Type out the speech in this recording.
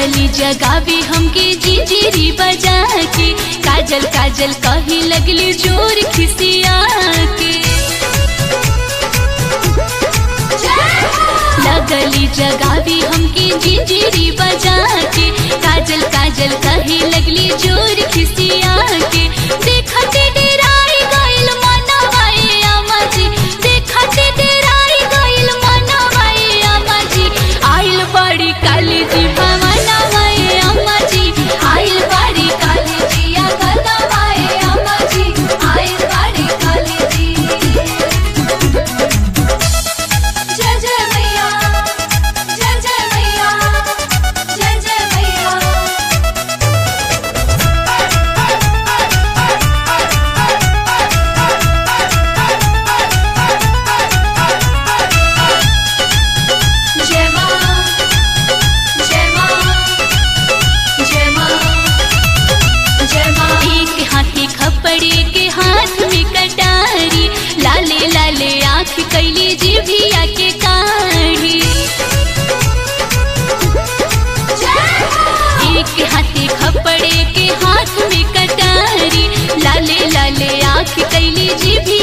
लगली जगावे हमके जिंजीरी बजा के काजल काजल कही लगली जोर खिसिया के लगली जगावे हमके जिंजीरी बजा के काजल काजल कही लगली जोर खिसिया के देखते डेराई गइल मनवाए अमाजी देखते डेराई गइल मनवाए अमाजी आइल बड़ी काली जी भवनवाए अमाजी आइल बड़ी काली जी आ गलवाए अमाजी आइल बड़ी काली जी जय जय मैया जय जय मैया जय जय मैया जय मां जय मां जय मां जय मां एक हाथी खपड़े के हाथ में कटारी लाले लाले आँख कैली जीभिया के काढ़ी एक हाथी खपड़े के हाथ में कटारी लाले लाले आँख कैली जीभी